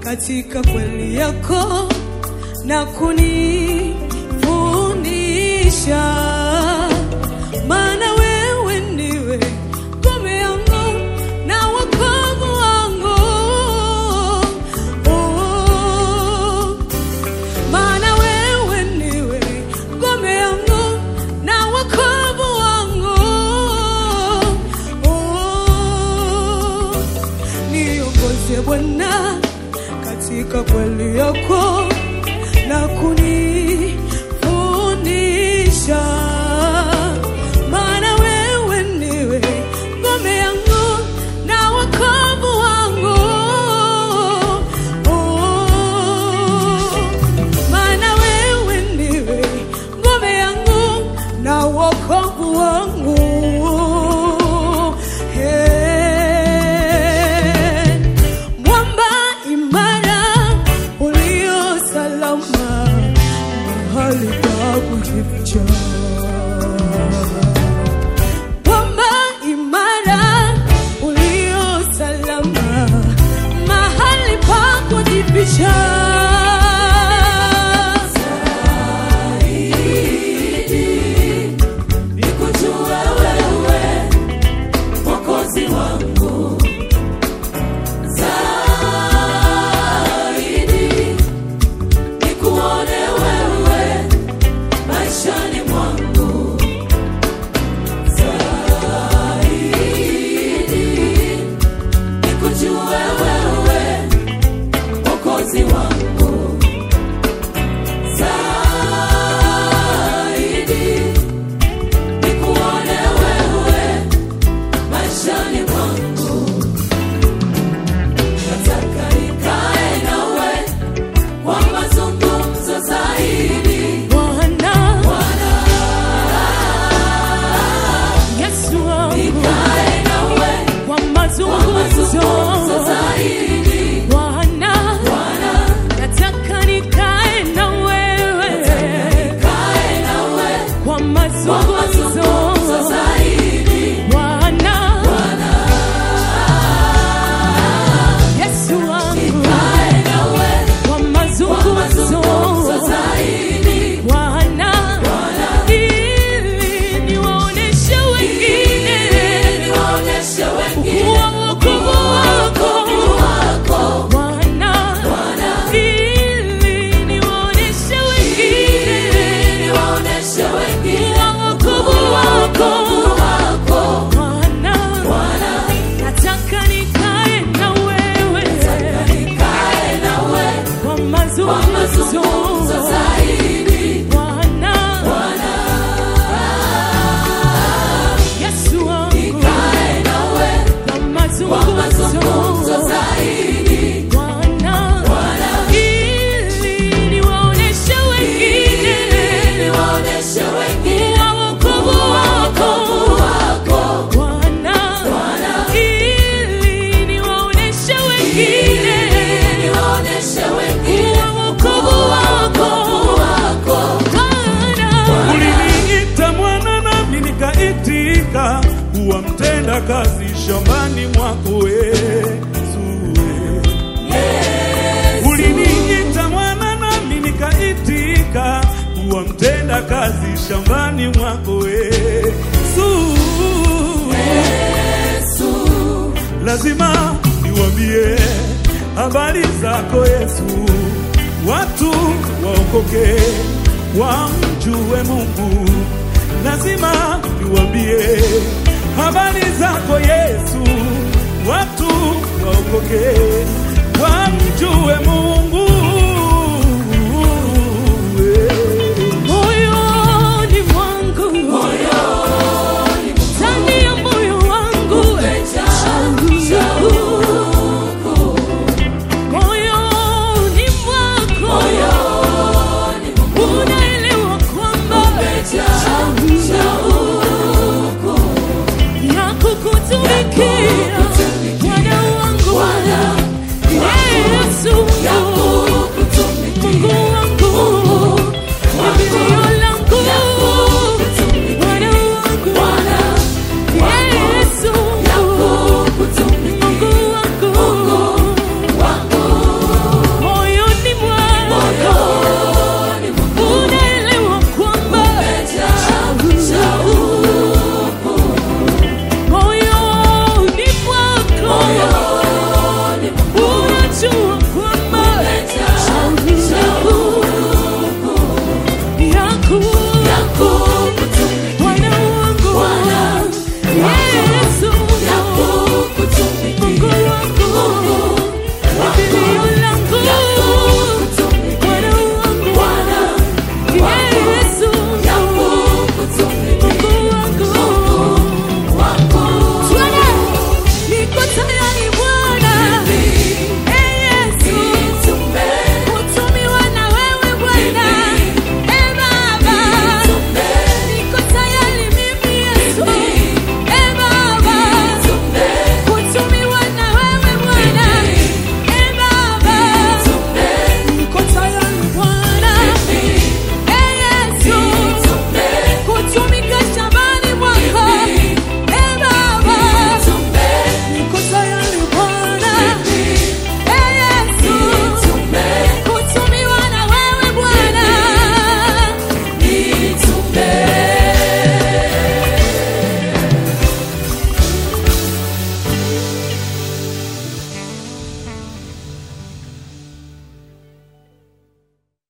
katika kweli yako na kunifundisha, maana wewe ndiwe ngome yangu na wokovu wangu. Oh, maana wewe ndiwe ngome yangu na wokovu wangu. Oh, niongoze Bwana katika kweli yako na kunifundisha, maana wewe ndiwe ngome yangu na wokovu wangu. Oh, maana wewe ndiwe ngome yangu na wokovu wangu. Hey, mwamba imara ulio salama, mahali pa kujificha. Mwamba imara ulio salama, mahali pa kujificha. Nikujue wewe Mwokozi wangu zaidi, nikuone wewe maishani mwangu zaidi, nikujue wewe Mwokozi wangu zaidi nikuone wewe maishani mwangu, nataka nikae nawe kwa mazungumzo zaidi. Bwana Bwana, Yesu wangu, nikae nawe kwa kwa mazungumzo mazungumzo zaidi. Bwana, Bwana, nataka nikae na wewe nikae nawe kwa kwa mazungumzo mazungumzo zaidi. Bwana, Bwana, Yesu wangu, nikae nawe kwa kwa mazungumzo mazungumzo zaidi. Bwana, Bwana, ili niwaoneshe wengine niwaoneshe wengine kuwa wokovu wako wako Bwana, Bwana, ili niwaoneshe wengine niwaoneshe wengine kuwa wokovu wako wako Bwana, Bwana, nataka nikae na wewe nikae nawe kwa kwa mazungumzo mazungumzo zaidi. Bwana, Bwana, Yesu wangu, nikae nawe kwa kwa mazungumzo mazungumzo zaidi. Bwana, Bwana, ili niwaoneshe wengine niwaoneshe wengine kuwa wokovu wako wako Bwana, Bwana, ili niwaoneshe wengine niwaoneshe wengine kuwa wokovu wako wako Bwana. Uliniita mwana nami nikaitika, kuwa mtenda kazi shambani mwako Yesu. Uliniita mwana nami nikaitika, kuwa mtenda kazi shambani mwako Yesu. Lazima niwambie habari zako Yesu, watu waokoke, wamjue Mungu. Lazima niwambie habari zako Yesu, watu waokoke, wamjue